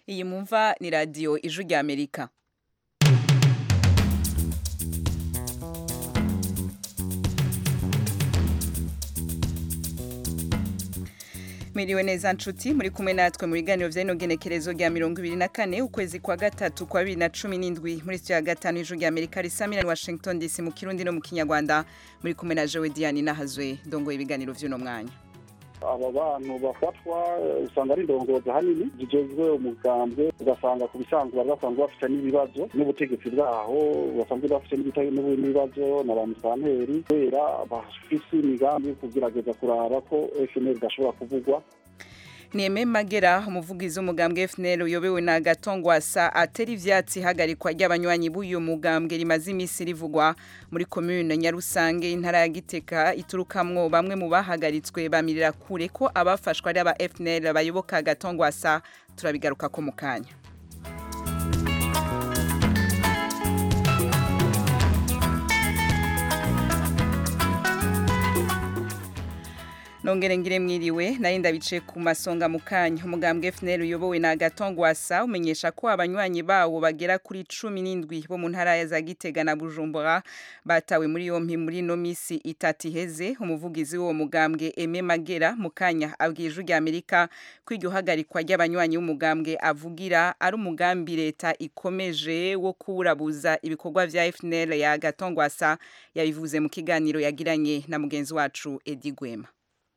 iyi mumva ni radiyo ijwi rya amerika Miriwe neza nshuti muri kumwe natwe mu biganiro vy'ino genekerezo rya mirongo ibiri na kane ukwezi kwa gatatu kwa bibiri na cumi n'indwi muri studio ya gatanu ijuru rya amerika risamira ni washington dc mu kirundi no mu kinyarwanda muri kumwe na jewe diane nahazwe ndongoye ibiganiro vy'uno mwanya aba bantu bafatwa usanga ari indongozi ahanini zigezwe umugambwe ugasanga ku bisanzwe bari basanzwe bafite n'ibibazo n'ubutegetsi bwaho basanzwe bafite n'ibibazo na ba musanteri kubera bafise imigambi yo kugerageza kuraba ko fnl idashobora kuvugwa Nieme Magera umuvugizi w'umugambwe FNL uyobewe na Gatongwasa atera ivyatsi hagarikwa ry'abanywanyi b'uyu mugambwe rimaze imisi rivugwa muri commune Nyarusange intara ya Giteka iturukamwo bamwe mu bahagaritswe bamirira kure ko abafashwa ari aba FNL bayoboka Gatongwasa turabigaruka ko mukanya nongere ngire mwiriwe nari ndabice ku masonga mu kanya umugambwe FNL uyobowe na Gatongwasa umenyesha ko abanywanyi bawo bagera kuri cumi n'indwi bo mu ntara ya za Gitega na Bujumbura batawe muri yompi muri no misi itatu iheze umuvugizi w'uwo mugambwe Eme Magera mu kanya abwije rya Amerika ko iryo hagarikwa ry'abanywanyi b'umugambwe avugira ari umugambi leta ikomeje wo kuburabuza ibikorwa vya FNL ya Gatongwasa yabivuze mu kiganiro yagiranye na mugenzi wacu Edi Gwema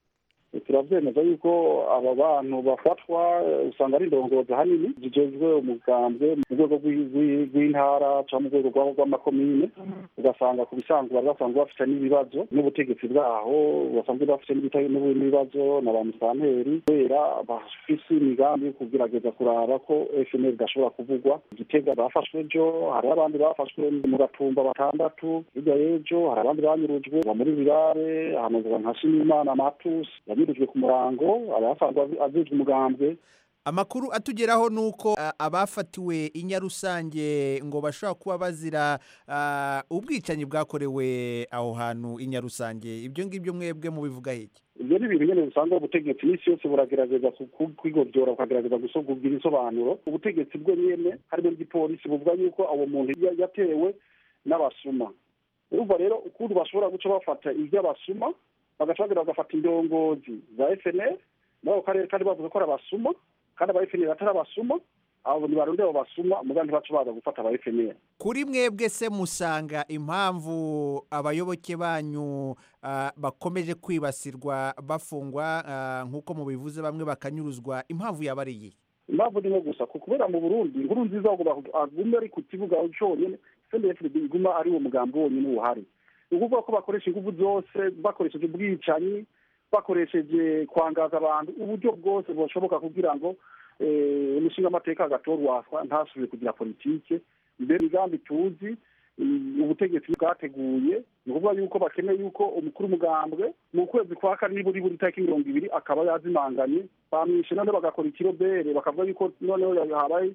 turavyemeza yuko aba bantu bafatwa usanga ari indongozi ahanini zigezwe umugambwe mu rwego rw'intara cyangwa mu rwego rw'amakomine ugasanga ku bisanzwe bari basanzwe bafite n'ibibazo n'ubutegetsi bwaho basanzwe bafite n'ibibazo na ba musanteri kubera bafise imigambi yo kugerageza kuraba ko fnl idashobora kuvugwa igitega bafashwe ejo hari abandi bafashwe mu gatumba batandatu hirya y'ejo hari abandi banyurujwe muri birare ahantu nka shimimana matusi yanyurujwe ku murango abasanzwe azijwe umugambwe amakuru atugeraho ni uko abafatiwe i nyarusange ngo bashobora kuba bazira ubwicanyi bwakorewe aho hantu i nyarusange ibyo ngibyo mwebwe mubivuga iki ibyo ni ibintu nyine usanga ubutegetsi n'isi yose buragerageza kwigobyora bukagerageza kugira insobanuro ubutegetsi bwe nyine harimo n'igipolisi buvuga yuko uwo muntu yatewe n'abasuma urumva rero ukuntu bashobora guca bafata iby'abasuma bagaca bagira bagafata indongozi za FNL nabo karere kandi bavuga ko ari abasuma kandi aba FNL atari abasuma abo ntibarundi abo basuma muga ntibaca baza gufata aba FNL kuri mwebwe se musanga impamvu abayoboke banyu uh, bakomeje kwibasirwa bafungwa uh, nk'uko mubivuze bamwe bakanyuruzwa impamvu yaba ari iyi impamvu ni nko gusa kubera mu burundi inkuru nziza agume ari ku kibuga cyonyine CNDD-FDD iguma ari uwo mugambi wonyine uhari ni ukuvuga ko bakoresha ingufu zose bakoresheje ubwicanyi bakoresheje kwangaza abantu uburyo bwose bushoboka kugira ngo umushinga amateka agatorwaswa ntasubire kugira politike mbere imigambi tuzi ubutegetsi bwateguye ni ukuvuga yuko bakeneye yuko umukuru w'umugambwe mu kwezi kwa kane nibura ibura itariki mirongo ibiri akaba yazimanganye bamwishe none bagakora ikirobere bakavuga yuko noneho habaye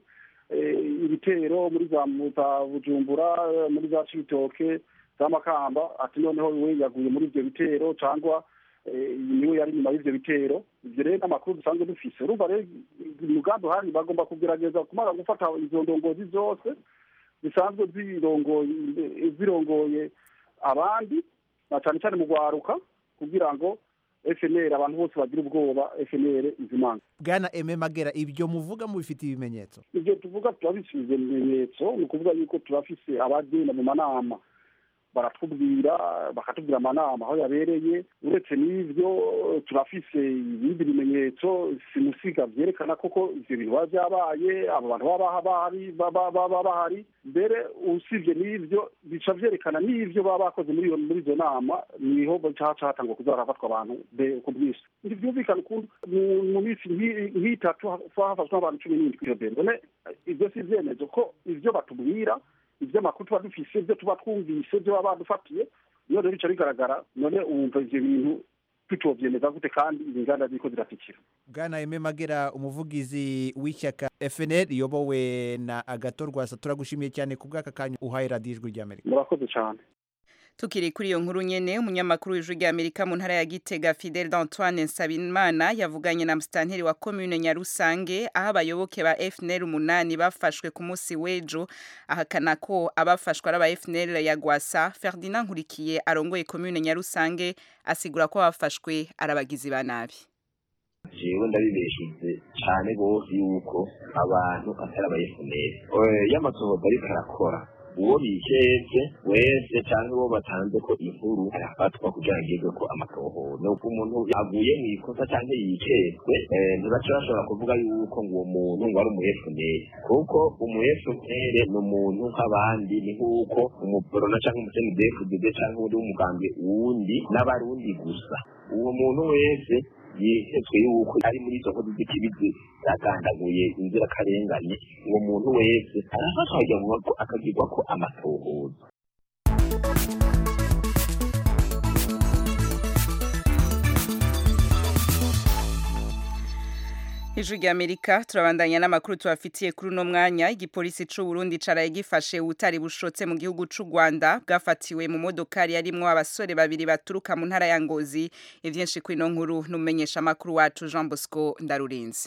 ibitero muri za bujumbura muri za cibitoke z'amakamba ati noneho we yaguye muri ibyo bitero cyangwa niwe yari inyuma y'ibyo bitero ibyo rero n'amakuru dusanzwe dufise urumva rero umugambi uhari bagomba kugerageza kumara gufata izo ndongozi zose zisanzwe zirongoye abandi na cyane cyane mu rwaruka kugira ngo FNL abantu bose bagira ubwoba FNL izimanga bwana Eme Magera ibyo muvuga mubifite ibimenyetso ibyo tuvuga turabisize ibimenyetso ni ukuvuga yuko turafise abagenda mu manama baratubwira bakatubwira amanama aho yabereye uretse n'ibyo turafise ibindi bimenyetso simusiga byerekana koko ivyo bintu biba byabaye abo bantu baba bahari mbere usibye n'ibyo bica vyerekana n'ivyo baba bakoze muri muri izo nama niho haca hatangwa kuza harafatwa abantu ku bwinshi ntivyumvikana ukuntu mu minsi nk'itatu hafashwe abantu cumi n'indwi iyo mbere none ivyo si ivyemezo ko ivyo batubwira ibyo amakuru tuba dufise ibyo tuba twumvise ibyo baba badufatiye iyo rero bica bigaragara none wumva ivyo bintu tutovyemeza gute kandi inganda ziriko ziratikira bwana Aime Magera umuvugizi w'ishyaka FNL iyobowe na Agathon Rwasa turagushimiye cyane ku bw'aka kanya uhaye radiyo ijwi ry'Amerika murakoze cyane tukiri kuri iyo nkuru nyene umunyamakuru w'ijwi rya Amerika mu ntara ya Gitega Fidel d'Antoine Nsabimana yavuganye na mustanteri wa commune Nyarusange aho abayoboke ba FNL umunani bafashwe ku munsi w'ejo ahakana ko abafashwe ari aba FNL ya Gwasa Ferdinand Nkurikiye arongoye commune Nyarusange asigura ko abafashwe arabagizi ba nabi jewe ndabibeshize cyane gose yuko abantu atari aba FNL y'amasohoza ariko arakora uwo bikeze wese cyangwa uwo batanze ko inkuru arafatwa kugira ngo igwe ko amatohoza nuko umuntu yaguye mu ikosa cyangwa yikezwe ntibace bashobora kuvuga yuko ngo uwo muntu ngo ari umu FNL kuko umu FNL ni umuntu nk'abandi ni nk'uko umuporona cyangwa umusenidefudede cyangwa undi w'umugambi wundi n'abarundi gusa uwo muntu wese yihetswe yuko ari muri izo nkozi z'ikibizi yagandaguye inzirakarengane uwo muntu wese arafatwa akagirwa ko amatohoza Ijwi rya Amerika turabandanya n'amakuru tubafitiye kuri uno mwanya igipolisi c'u Burundi caraye gifashe ubutari bushotse mu gihugu c'u Rwanda bwafatiwe mu modokari yarimwo abasore babiri baturuka mu ntara ya Ngozi ivyinshi kuri ino nkuru numenyesha amakuru wacu Jean Bosco Ndarurinze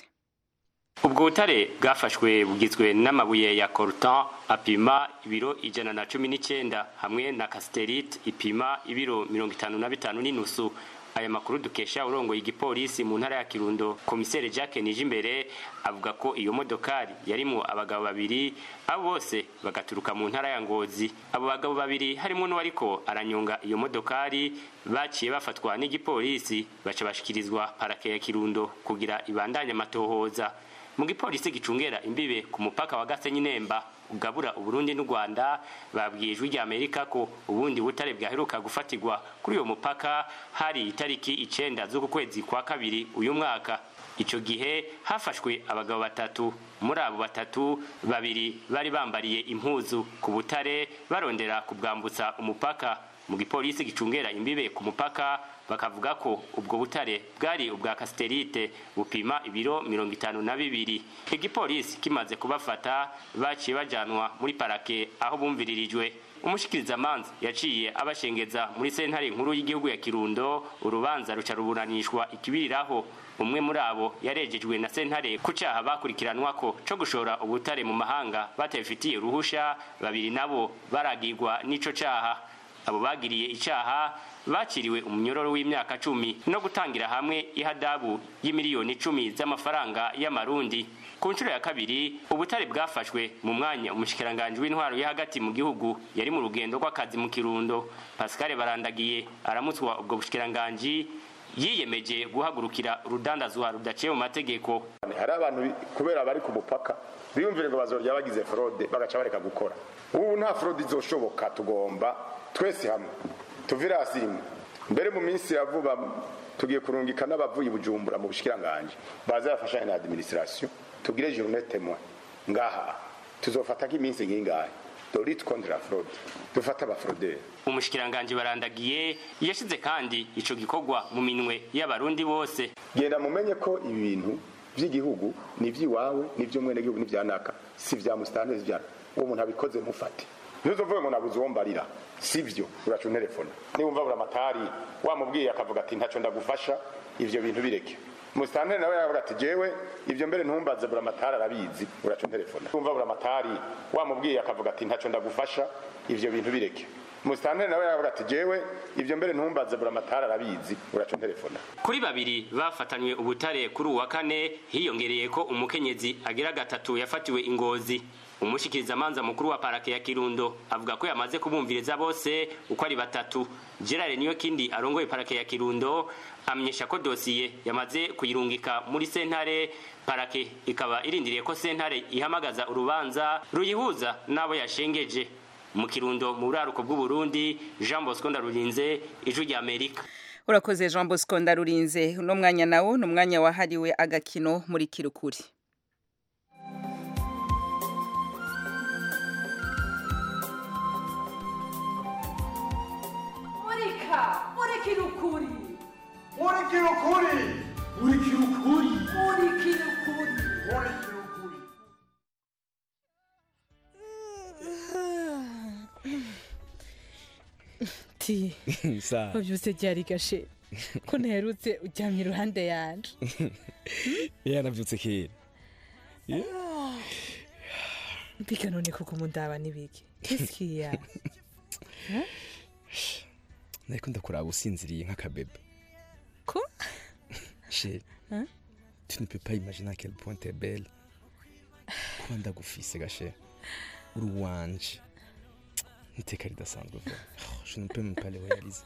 ubwo butare bwafashwe bugizwe n'amabuye ya coltan apima ibiro ijana na cumi n'icyenda hamwe na casterite ipima ibiro mirongo itanu na bitanu n'inusu aya makuru dukesha urongoye igipolisi mu ntara ya kirundo komiseri jacques nijimbere avuga ko iyo modokari yarimo abagabo babiri abo bose bagaturuka mu ntara ya ngozi abo bagabo babiri harimo n'uwariko aranyonga iyo modokari baciye bafatwa n'igipolisi baca bashikirizwa parake ya kirundo kugira ibandanye amatohoza mu gipolisi gicungera imbibe ku mupaka wa gasenyi nemba ugabura uburundi n'u rwanda babwiye ijwi rya amerika ko ubundi butare bwaheruka gufatirwa kuri uyo mupaka hari itariki icenda z'uku kwezi kwa kabiri uyu mwaka ico gihe hafashwe abagabo batatu muri abo batatu babiri bari bambariye impuzu ku butare barondera kubwambutsa umupaka mu gipolisi gicungera imbibe ku mupaka bakavuga ko ubwo butare bwari ubwa kasiterite bupima ibiro mirongo itanu na bibiri igipolisi kimaze kubafata baciye bajanwa muri parake aho bumviririjwe umushikirizamanza yaciye abashengeza muri sentare nkuru y'igihugu ya kirundo urubanza ruca ruburanishwa ikibiriraho umwe muri abo yarejejwe na sentare ku cyaha bakurikiranwa ko co gushora ubutare mu mahanga batabifitiye ruhusha babiri nabo baragirwa n'ico caha abo bagiriye icaha bakiriwe umunyororo w'imyaka cumi no gutangira hamwe ihadabu y'imiliyoni icumi z'amafaranga y'amarundi ku nshuro ya kabiri ubutare bwafashwe mu mwanya umushikiranganji w'intwaro yo hagati mu gihugu yari mu rugendo rw'akazi mu kirundo pascal barandagiye aramutswa ubwo bushikiranganji yiyemeje guhagurukira urudandazwa rudaciye mu mategeko hari abantu kubera bari ku mupaka biyumvire ngo bazorya bagize fraude bagaca bareka gukora ubu nta fraude izoshoboka tugomba twese hamwe tuvire hasi rimwe mbere mu minsi ya vuba tugiye kurungika n'abavuye bujumbura mu bushikiranganje baza bafashanya na administration tugire journée témoin ngaha tuzofata nk'iminsi ngingahe dorit contre la fraude dufata abafraudeur umushikiranganje barandagiye yashize kandi ico gikorwa mu minwe y'abarundi bose genda mumenye ko ibi bintu by'igihugu ni iby'iwawe n'iby'umwene gihugu n'ibyanaka si vya musitani vya uwo muntu abikoze mufate ntuzovuge ngo nabuze uwo mbarira sivyo uraca unterefona niwumva buri amatari wamubwiye akavuga ati ntaco ndagufasha ivyo bintu bireke musitanteri nawe yavuga ati jewe ivyo mbere ntumbaze buri amatari arabizi uraca unterefona niwumva buri amatari wamubwiye akavuga ati ntaco ndagufasha ivyo bintu bireke musitanteri nawe yavuga ati jewe ivyo mbere ntumbaze buri amatari arabizi uraca unterefona kuri babiri bafatanywe ubutare kuri uwa kane hiyongereye ko umukenyezi agira gatatu yafatiwe ingozi umushikirizamanza mukuru wa parake ya kirundo avuga ko yamaze kubumviriza bose uko ari batatu gerard niyo kindi arongoye parake ya kirundo amenyesha ko dosiye yamaze kuyirungika muri sentare parake ikaba irindiriye ko sentare ihamagaza urubanza ruyihuza n'abo yashengeje mu kirundo mu buraruko bw'uburundi jean bosco ndarurinze ijwi rya amerika urakoze jean bosco ndarurinze uno mwanya nawo ni umwanya wahariwe agakino muri kirukuri murika murikira ukuri murikira ukuri murikira ukuri murikira ukuri murikira ukuri ti sa wabyutse ryari gashe ko ntaherutse uryamye iruhande yanje yanavyutse kera mbika none koko mundaba n'ibiki kisikiya nariko ndakuraba usinziriye nk'akabebe ko chérie Hein? tu ne peux pas imaginer à quel point t'es belle kuba ndagufise gashe uri uwanje iteka ridasanzwe vuba Oh, je ne peux même pas le réaliser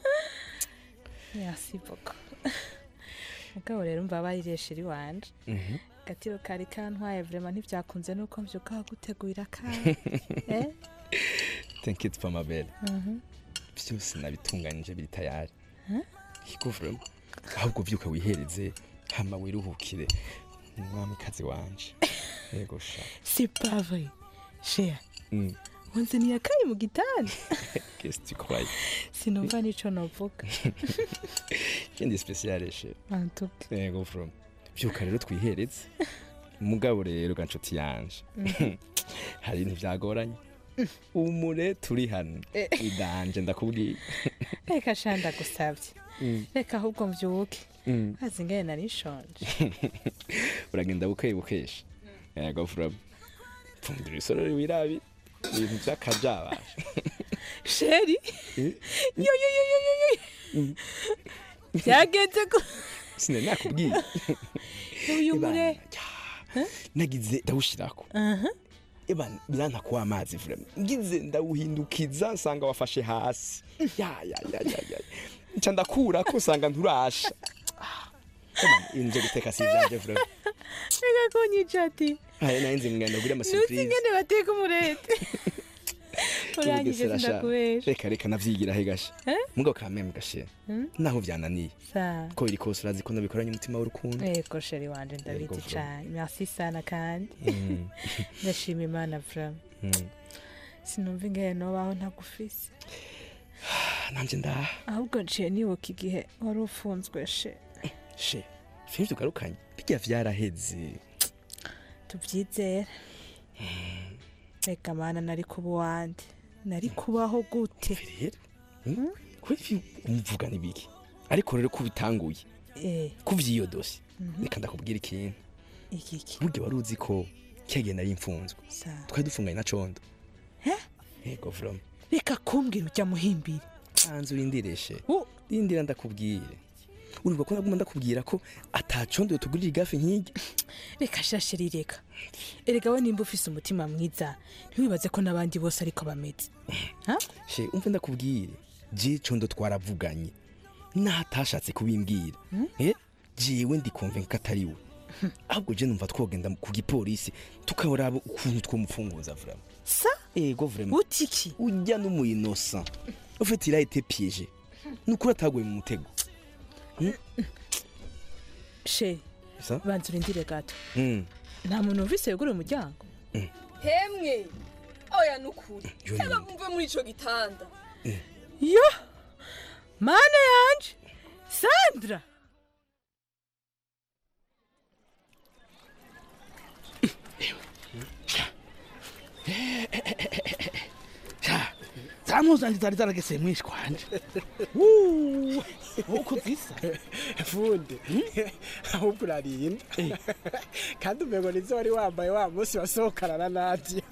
merci beaucoup mugabo rero mbabarire sheri wanje Mhm. gatiro kari kantwaye vrema ntivyakunze nuko mvyuka wagutegurira kare eh? t'inquiète pas ma belle Mhm. byose nabitunganije biri tayari Hein? iko vraiment ahubwo vyuka wihereze hama wiruhukire umwamikazi wanje yego sha c'est pas vrai cher Mm. wanzaniye akayi mu gitanda qu'est-ce que tu crois sinumva nico novuga ikindi spécial chérie antuka yego from byuka rero twihereze mugabo rero ga nshuti yanje Mhm. hari ibintu byagoranye umure turi hano Eh. idanje ndakubwiye reka sha ndagusavye Mm. reka ahubwo mvyuke Mm. azi ngene nari nshonje uragenda bukeye bukesha yego from pfundura isorori wirabi ibintu by'akajabasha sheri Eh? yo yo yo yo yo yo byagenze ko sinari nakubwiye uyu mure nagize ndawushirako aha eba biranta kuwa amazi vrema ngize ndawuhindukiza nsanga wafashe hasi ya ya ya ya ya nca ndakurako nsanga nturasha inje guteka si ivyanje vrema reka kunyica ati aya nayo nzi ngenda gura nuzi amasurprise ngene bateka umurete urangije Mugesera sha. sindakubesha reka reka navyigira he gashe Eh? mugabo kameme gashe Hmm? naho vyananiye sa ko biri kose urazi ko nabikoranye umutima w'urukundo ego sheri wanje Yego, ndabizi vra. cane merci sana kandi Mm. ndashima imana vrama Mm. sinumva ingene nobaho ntagufise nanje ndaha ahubwo nciye nibuka igihe wari ufunzwe she she filme tugarukanye bijya vyaraheze tubyizere reka mana nari kuba uwande nari kubaho gute rero kuri umuvuga nibiki ariko rero ko bitanguye eh kuvyiyo dosi Mhm. reka ndakubwira ikintu igiki burya wari uzi ko kiyagiye nari imfunzwe sa twari dufunganye na condo yego vroma reka kumbwira ujya muhimbira hanze urindireshe rindira ndakubwire urumva ko naguma ndakubwira ko atacondo tugurira igafe nk'irya reka shashiri reka erega we nimba ufise umutima mwiza ntiwibaze ko n'abandi bose ariko bameze she umve ndakubwire je condo twaravuganye natashatse kubimbwira eh jewe ndikumve ko atari we ahubwo je numva twogenda ku gipolisi tukaraba ukuntu twomupfunguza vrama sa ego vrema utiki ujya n'umu innocent ufite il a été piégé nukuri ataguye mu mutego she sa banza urindire gato mm. nta muntu wumvise yugura umuryango hemwe oya nukuri Yo, cyangwa mvuve muri ico gitanda yo mana yanje sandra zamuzanje zari zaragese mwinshi kwanje uko zisa funde ahubwo urarinda kandi umengo nizo wari wambaye wa munsi wasohokana na nadia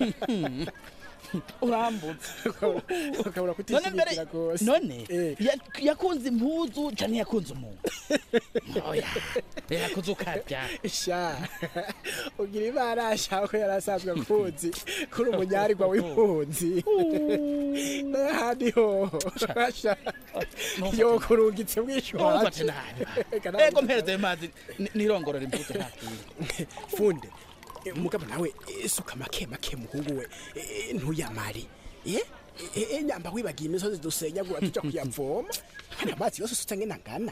urambutse ukabura none mbere kutishimikira rwose none ya- yakunze impuzu canke yakunze umuntu oya yakunze ukarya sha ugira imana ashaka ko yari asanzwe akuzi kuri umunyarirwa w'impunzi n'ahandi hoho sha yokurungitse Ntumfate nabi ego mpereze ayo mazi ni- nirongorora impuzu ntakwiye funde umugabo nawe isuka make make muhungu we eh, ntuyamare ye Eh, eh, nyamba wibagiye imisozi dusenyagura tuja kuyavoma hano amazi yose usutse ngena ngana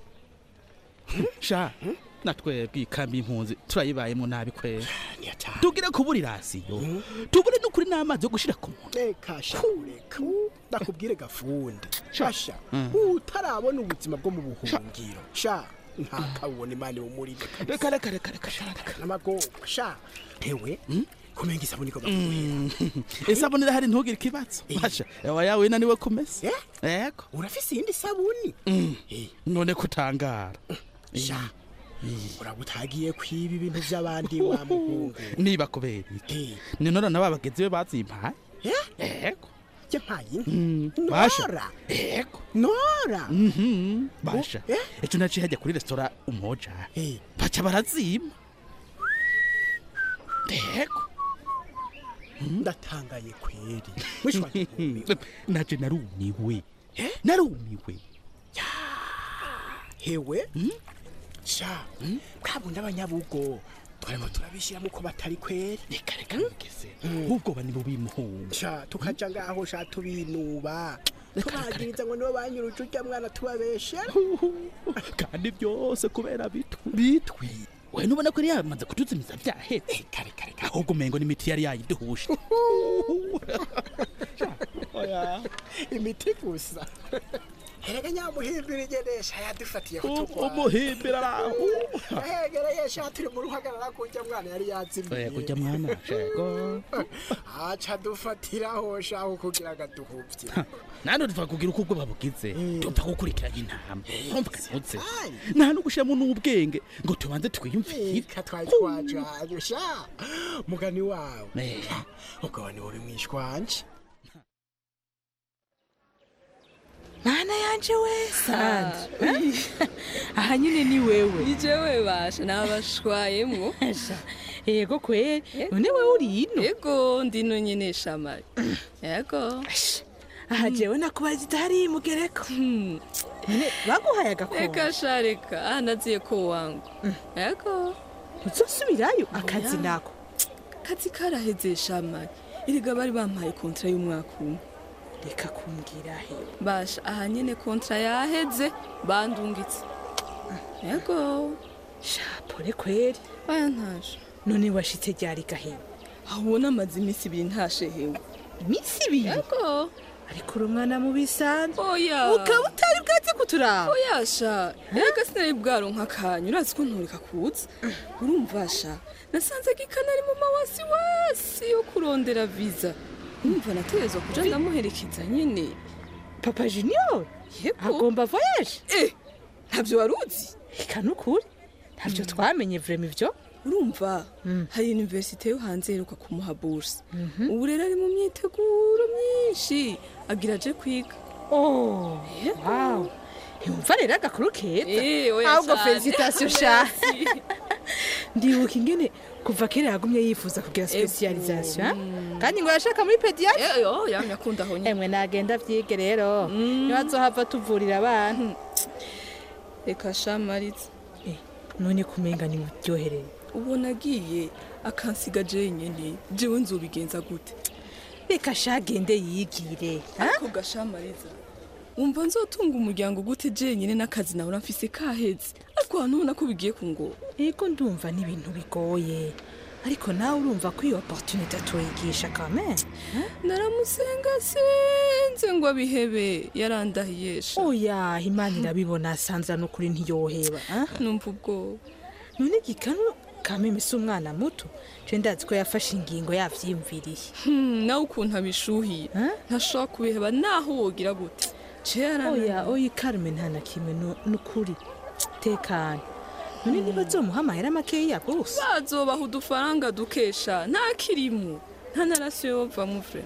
sha natwebwe ikambi y'impunzi turayibayemo nabi kwera tugire kubura irasiyo tubure n'ukuri n'amazi yo gushira ku muntu reka sha reka ndakubwire gafunde shasha Mm. utarabona ubuzima bwo mu buhungiro sha ntakabona imana imumurike reka reka reka reka sha n'amagorwa sha ewe kumenga isabuni igomba Mm. isabuni irahari ntugire ikibazo basha ewa yawe naniwe kumesa yego urafise iyindi sabuni Mm. none kutangara sha uraba utagiye kwiba ibintu by'abandi wa muhungu niba kubera iki ni none na babagenzi be bazimpaye yego yampaye Mm, basha nora yego nora Mhm, basha ejo naciye hajya kuri resitora umoja baca barazima yego ndatangaye kweri mwishwa naje narumiwe narumiwe hewe sha bwabundi abanyabugo twarimo turabishyiramo ko batari kweri reka reka mugeze ubwoba ni bubimuhunga sha tukaja ngaho sha tubinuba tubagiriza ngo nibo banyuruje urya mwana tubabeshera kandi byose kubera bitwi bitwi we nubona ko yari yamaze kutuzimiza byahetse ahubwo umengo n'imiti yari yayiduhuje imiti gusa erega nyamuhimbira igenesha yadufatiye umuhimbira araho egereye sha turi mu ruhagarara kurya mwana yari oya yazimiye kujya mwana shego aca dufatiraho shaho kugira ngo aduhuvye nandi tuva kugira uko ubwoba bugize tupfa gukurikiranya intama urumva kanutse nta no gushiramo n'ubwenge ngo tubanze twiyumvire ka twari twajanye sha mugani wawe Eh. ubwo ni uri mwishwanje mana yanje we sandra aha nyine ni wewe ni jewe basha nabashwayemwo yego kweri none wewe uri ino yego ndino nyene shamari yego aha jewe nakubaza idahari mugereko none baguhaye agakoma reka sha reka aha naziye ko wangu yego uzosubirayo akazi nako akazi karaheze shamari erega bari bampaye kontra y'umwaka umwe reka kumbwira he basha aha nyene kontra yaheze bandungitse yego shapore kweri aya ntaje none washitse ryari gahema aho ubona amaze iminsi ibiri ntashehewe iminsi ibiri yego ariko uri umwana mu bisanzwe oya ukaba utari bwaze kuturaba oya sha erega sinari bwaronka akanya urazi ko ntureka kuza urumva sha nasanze gikana ari mu mawasi wasi yo kurondera viza urumva nategerezwa kuja ndamuherekeza nyene papa junior agomba voyage eh ntabyo wari uzi reka nukuri ntabyo twamenye vrema ivyo urumva hari universite yo hanze iheruka kumuha buruse ubu rero ari mu myiteguro myinshi agira aje kwiga oh wow yumva rero agakuru keza Eh, oya ahubwo cane. felicitation sha Merci. ndibuka ingene kuva kera yagumye yifuza kugira specialisation kandi ngo yashaka muri pediatri yo yamye akunda aho nyine emwe nagenda vyige rero niba azohava tuvurira abantu reka shamariza none kumenga ni muryohereye ubona agiye akansiga jenyine jewe nzobigenza gute reka shagende yigire ariko gashamariza wumva nzotunga umuryango gute jenyine n'akazi nahora mfise kaheze ariko hano ubona ko bigiye kungora yego ndumva n'ibintu bigoye ariko nawe urumva ko iyo opportunité tuyigisha kame naramusenga senze ngo abihebe yarandahiyesha oya imana irabibona sanzira n'ukuri ntiyoheba numva ubwoba none gikanu kameme si umwana muto je ndazi ko yafashe ingingo yavyiyumviriye Hmm, nawe ukuntu abishuhiye ntashobora kubiheba naho wogira gute oya oya karume nta na kimwe nu- nukuri tekana none niba azomuha amahera makeya rwose bazobaha udufaranga dukesha nta kirimu nta narasiyo yovamo vure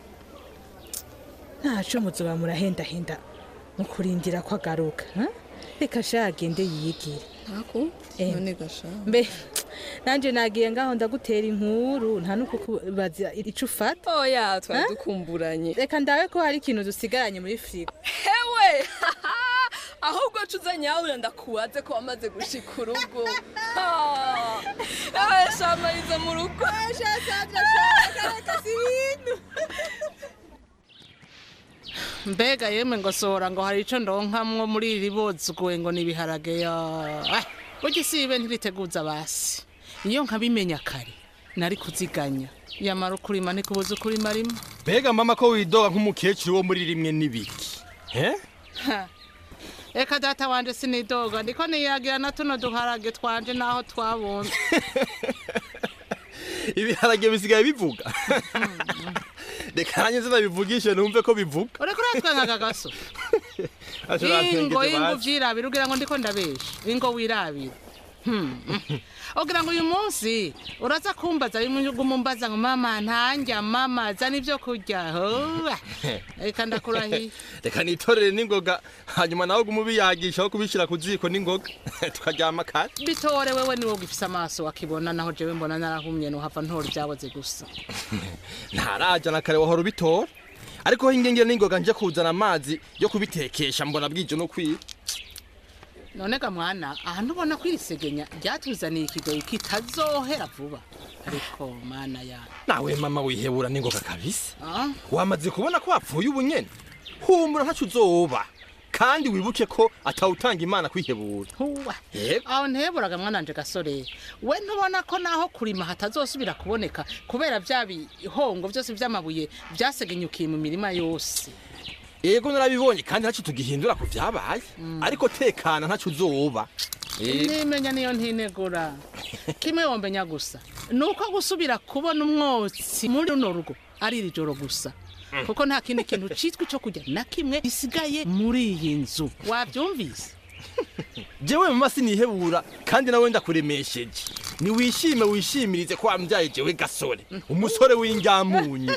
ntaco muzoba murahendahenda mu kurindira ko agaruka ha? reka sha agende yigire ntako none gasha mbe nanje nagiye ngaho ndagutera inkuru nta nuko kubaza ico ufata oya twari Ha? dukumburanye reka ndabe ko hari ikintu dusigaranye muri firigo hewe ahubwo cuza nyabura ndakubaze ko wamaze gushika urugo ewe shamariza mu rugo mbega yemwe ngo sohora ngo hari ico ndonkamwo muri iri bozugwe ngo ni ibiharage ya Ah, burya isi ibe ntiriteguza basi iyo nkabimenya kare nari kuziganya yamara ukurima ntikubuza ukurima rimwe mbega mama ko widoga nk'umukecuru wo muri rimwe n'ibiki eh Ha. eka data wanje sinidoga ndiko niyagira na tuno duharage twanje naho twabunze ibiharage bisigaye bivuga reka nanjye zinabivugishe numve ko bivuga ureko uratwenga kagaso Aje ingo urantwengeje ingo basi. vyirabira ugira ngo ndiko ndabesha ingo wirabira Hmm. ugira ngo uyu munsi uraza kumbaza bimwe umumbaza ngo mama ntanja mama zana ivyo kurya Hoa. reka ndakurahiye reka nitorere n'ingoga hanyuma nawe gumu biyagisha aho kubishyira ku ziko n'ingoga tukaryama kare bitore wewe niwo gifise amaso wakibona naho jewe mbona narahumye nohava ntora ibyaboze gusa ntaraja na kare wahora ubitora ariko ho ingengere n'ingoga nje kuzana amazi yo kubitekesha mbona bwije no kwiba none ga mwana aha ntubona ko iri segenya ryatuzaniye ikigoyi kitazohera vuba ariko mana ya nawe mama wihebura n'ingoga kabisa Ah? wamaze kubona ko wapfuye ubu nyene humura ntaco uzoba kandi wibuke ko atawutanga imana kwihebura huwa aho nteburaga mwananje gasore we ntubona ko naho kurima hatazosubira kuboneka kubera vya bihongo vyose vy'amabuye vyasegenyukiye mu mirima yose yego narabibonye kandi ntaco tugihindura ku vyabaye ariko tekana ntaco uzoba Eh, nimenya niyo ntinegura kimwe wombenya gusa ni uko gusubira kubona umwotsi muri runo rugo ari iri joro gusa kuko nta kindi kintu citwa ico kurya na kimwe gisigaye muri iyi nzu wavyumvise jewe mama sinihebura kandi nawe ndakuremesheje niwishime wishimirize ko wambyaye jewe gasore umusore w'injyamunyu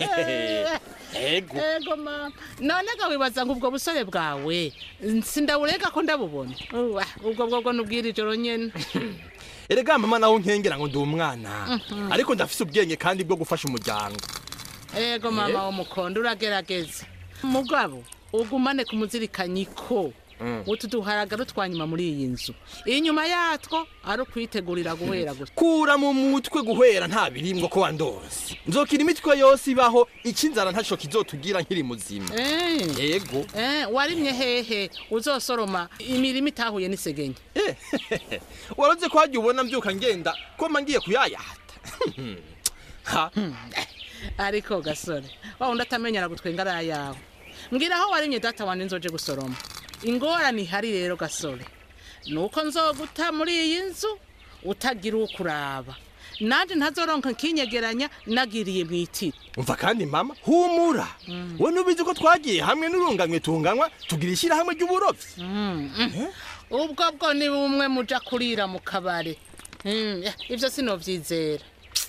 ego ego mama none ga wibaza ngo ubwo busore bwawe sindawurega ko ndabubona Uwa, ubwo bwobwo nubwira ijoro nyene erega mama nawe nkengera ngo ndi umwana Mhm. ariko ndafise ubwenge kandi bwo gufasha umuryango ego mama w'umukondo uragerageza mugabo ugumane ku muzirikanyi ko Mm. utu duharagaro twa nyuma muri iyi nzu inyuma yatwo ari ukwitegurira guhera gusa kura mu mutwe guhera nta birimwo ko wandose nzokira imitwe yose ibaho icinzara ntaco kizotugira nkiri muzima Eh. yego Eh, warimye hehe uzosoroma imirima itahuye n'isegenya waroze ko hajya ubona mbyuka ngenda ko mba ngiye kuyayata ha ariko gasore wa undi atamenyera gutwenga ari ayawe mbwira aho warimye data wanje nzoje gusoroma ingorane ihari rero gasore nuko nzoguta muri iyi nzu utagira uwo kuraba nanje ntazoronka nkinyegeranya nagiriye mu itiro umva kandi mama humura we nubizi ko twagiye hamwe n'urunganywe tunganywa tugira ishyirahamwe ry'uburovyi ubwo bwo ni bumwe muja kurira mu kabare Mm, eh, ivyo sinovyizera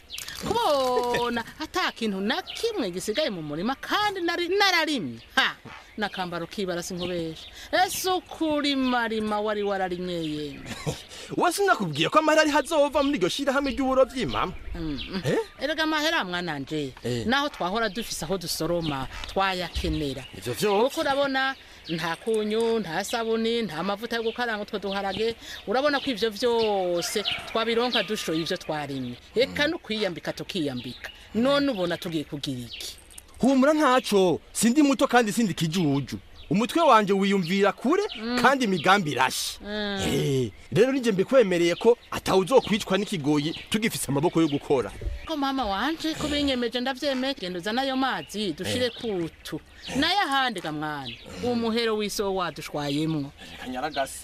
kubona ata kintu na kimwe gisigaye mu murima kandi nari nararimye ha nakambaro kibara sinkubesha ese ukurimarima wari wararimye yemwe we sinakubwiye ko amahera ari hazova muri iryo shyirahamwe ry'uburovyi mama Eh? erega amahera mwananje Eh. naho twahora dufise aho dusoroma twayakenera ivyo vyose kuko urabona nta kunyu nta sabuni nta mavuta yo gukaranga utwo duharage urabona ko ivyo vyose twabironka dushoye ivyo twarimye eka no kwiyambika tukiyambika none ubona tugiye kugira iki humura ntaco sindi muto kandi sindi kijuju umutwe wanje wiyumvira kure kandi imigambi irashe Mm. Eh, rero nije mbikwemereye ko atawuzokwicwa n'ikigoyi tugifise amaboko yo gukora ko mama wanje ko binyemeje ndavyemeye genda uzana ayo mazi dushire kutu nayo ahandi ga mwana umuhero w'isi wo wadushwayemwo kanyaragase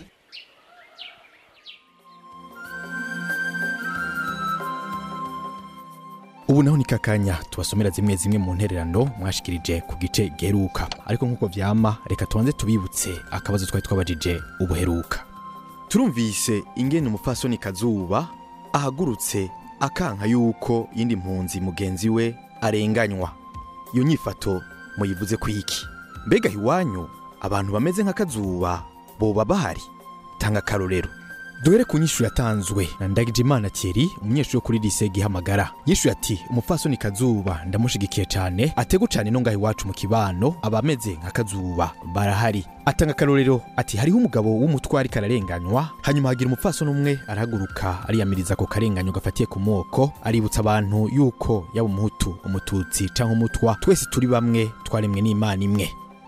ubu naho ni kakanya tubasomera zimwe zimwe mu ntererano mwashikirije ku gice geruka ariko nk'uko vyama reka tubanze tubibutse akabazo twari twabajije ubuheruka turumvise ingene umupfasoni kazuba ahagurutse akanka yuko yindi mpunzi mugenzi we arenganywa iyo nyifato muyivuze ku iki mbega iwanyu abantu bameze nka kazuba boba bahari tanga akarorero duhere ku nyishu yatanzwe na ndagijimana thierry umunyeshuri wo kuri lise gihamagara yishuye ati umupfasoni kazuba ndamushigikiye cyane ategu cyane no ngaho iwacu mu kibano abameze nka kazuba barahari atanga akarorero ati hariho umugabo w'umutwari kararenganywa hanyuma hagira umupfasoni umwe arahaguruka ariyamiriza ako karenganyo gafatiye ku moko aributsa abantu yuko yaba umuhutu umututsi cyangwa umutwa twese turi bamwe twaremwe n'imana imwe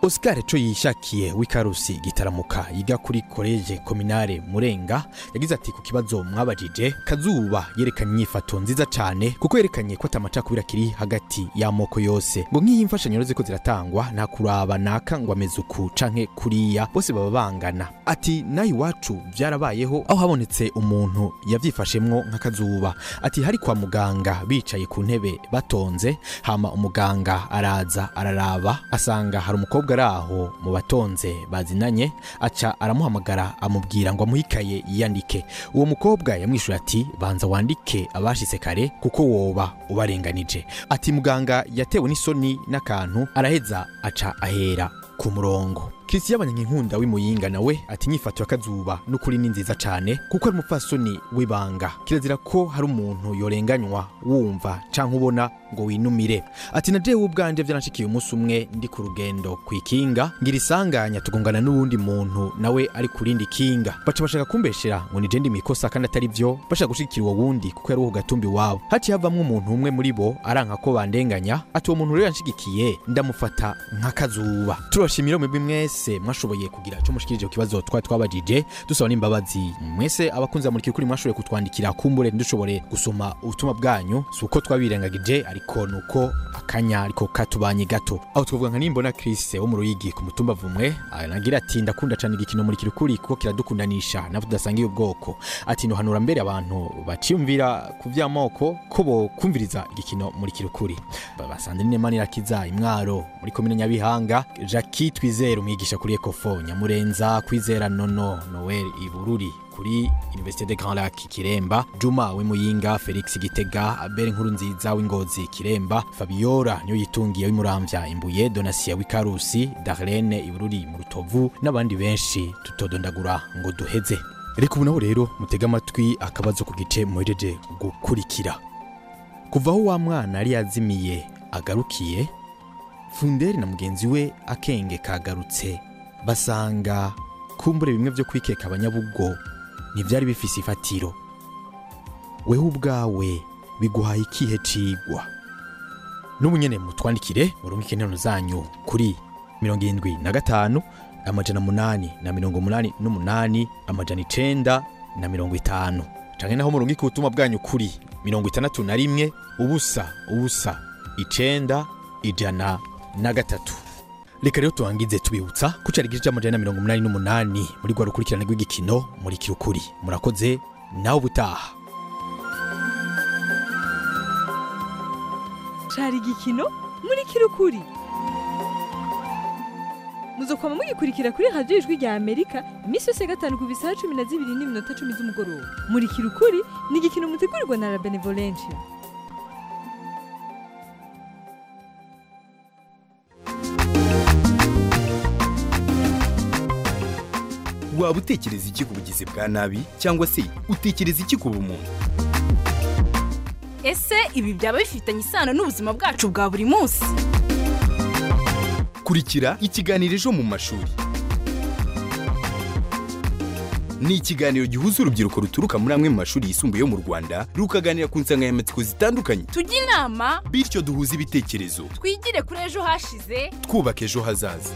oscar co yishakiye w'ikarusi gitaramuka yiga kuri koleje kominare murenga yagize ati ku kibazo mwabajije kazuba yerekanye inyifato nziza cane kuko yerekanye ko atamacakubiri akiri hagati y'amoko yose ngo nk'iyi imfashanyo ziko ziratangwa nta kuraba naka ngo ameze uku canke kuriya bose baba bangana ati nayo iwacu vyarabayeho aho habonetse umuntu yavyifashemwo nk'akazuba ati hari kwa muganga bicaye ku ntebe batonze hama umuganga araza araraba asanga hari umukobwa ari aho mu batonze bazinanye aca aramuhamagara amubwira ngo amuhikaye yiyandike uwo mukobwa yamwishuye ati banza wandike abashitse kare kuko woba ubarenganije ati muganga yatewe n'isoni n'akantu araheza aca ahera ku murongo Christian Abanyankunda w'imuyinga nawe ati inyifato y'akazuba n'ukuri ni nziza cane kuko ari umupfasoni w'ibanga kirazira ko hari umuntu yorenganywa wumva canke ubona ngo winumire ati na jewe ubwanje vyaranshikiye umunsi umwe ndi ku rugendo kw'ikinga ngira isanganya tugongana n'uwundi muntu nawe ari ku rindi kinga baca bashaka kumbeshera ngo nije ndi mikosa kandi atari vyo bashaka gushigikira uwo wundi kuko yari uwo ku gatumbi wabo haciye havamwo umuntu umwe muri bo aranka ko bandenganya ati uwo muntu rero yanshigikiye ndamufata nk'akazuba turabashimira mwebwe mwese mwashoboye kugira ico mushikirije ku kibazo twari twabajije dusaba n'imbabazi mwese abakunzi bamurikira kuri mwashoboye kutwandikira kumbure ntidushobore gusoma ubutumwa bwanyu si uko twabirengagije ariko nuko akanya ariko katubanye gato aho twavuga nka nimbona Chris wo mu ruyigi ku mutumba vumwe anagira ati ndakunda cyane igikino muri kirukuri kuko kiradukundanisha nabo tudasangiye ubwoko ati nohanura mbere abantu baciyumvira ku vy'amoko ko bo kumviriza igikino muri kirukuri basandrine manirakiza imwaro muri komine nyabihanga Jackie Twizere umwigisha kuri Ecofo Nyamurenza Kwizera Nono Noel Ibururi kuri Université de Grand Lac Kiremba Juma w'Imuyinga Felix Gitega Abel Nkurunziza w'Ingozi Kiremba Fabiola niyo yitungiye w'Imuramvya Imbuye Donasia w'Ikarusi Darlene Ibururi mu Rutovu n'abandi benshi tutodondagura ngo duheze reka ubu naho rero mutega amatwi akabazo ku gice muhejeje gukurikira kuva aho wa mwana yari yazimiye agarukiye funderi na mugenzi we akenge kagarutse basanga kumbure bimwe byo kwikeka abanyabugo ntibyari bifise ifatiro weho ubwawe biguhaye ikihe cigwa n'ubu nyene mutwandikire murungike interano zanyu kuri mirongo irindwi na gatanu amajana munani na mirongo munani n'umunani amajana icenda na mirongo itanu canke naho murungike ubutumwa bwanyu kuri mirongo itandatu na rimwe ubusa ubusa icenda ijana na gatatu reka rero tubangize tubibutsa ko cari igice c'amajana na mirongo umunani n'umunani muri rwa rukurikirane rw'igikino muri kirukuri murakoze nawe ubutaha cari igikino muri kirukuri muzokwama mugikurikira kuri radiyo ijwi rya amerika iminsi yose ya gatanu ku bisaha cumi na zibiri n'iminota cumi z'umugoroba muri kirukuri ni igikino mutegurirwa na la benevolencia waba utekereza iki ku bugizi bwa nabi cyangwa se utekereza iki ku bumuntu ese ibi byaba bifitanye isano n'ubuzima bwacu bwa buri munsi kurikira ikiganiro ejo mu mashuri ni ikiganiro gihuza urubyiruko ruturuka muri amwe mu mashuri yisumbuye yo mu rwanda rukaganira ku nsanganyamatsiko zitandukanye tujye inama bityo duhuze ibitekerezo twigire kuri ejo hashize twubaka ejo hazaza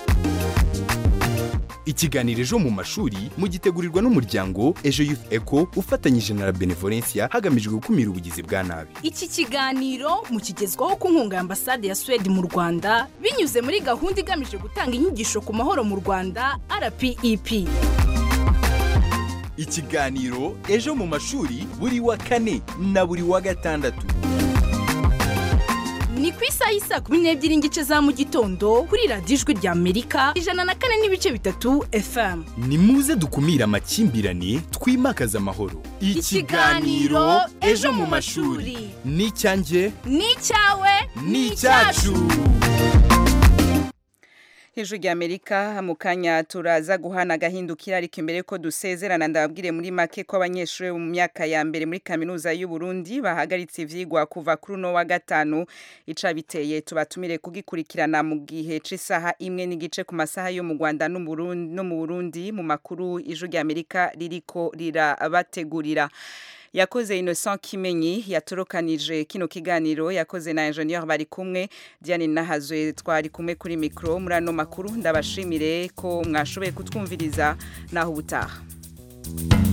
ikiganiro ejo mu mashuri mugitegurirwa n'umuryango ejo youth eco ufatanyije na la benevolencia hagamijwe gukumira ubugizi bwa nabi iki kiganiro mukigezwaho ku nkunga ya ambasade ya suwede mu rwanda binyuze muri gahunda igamije gutanga inyigisho ku mahoro mu rwanda rpep ikiganiro ejo mu mashuri buri wa kane na buri wa gatandatu ni ku isaha y'isa kumi n'ebyiri n'igice za mu gitondo kuri radiyo ijwi rya amerika ijana na kane n'ibice bitatu fm ni muze dukumire amakimbirane twimakaze amahoro Ikiganiro Ejo mu mashuri. ni icyanjye ni icyawe ni icyacu hejuru ya amerika mu kanya turaza guhana agahindukira ariko imbere ko dusezerana ndababwire muri make ko abanyeshuri mu myaka ya mbere muri kaminuza y'u Burundi bahagaritse ivyigwa kuva kuri uno wa gatanu ica biteye tubatumire kugikurikirana mu gihe c'isaha imwe n'igice ku masaha yo mu Rwanda no mu Burundi no mu Burundi mu makuru ijuru ya amerika ririko rirabategurira yakoze Innocent Kimenyi yatorokanije kino kiganiro yakoze na ingenieur bari kumwe Diane Nahazwe twari kumwe kuri micro muri ano makuru ndabashimire ko mwashoboye kutwumviriza naho ubutaha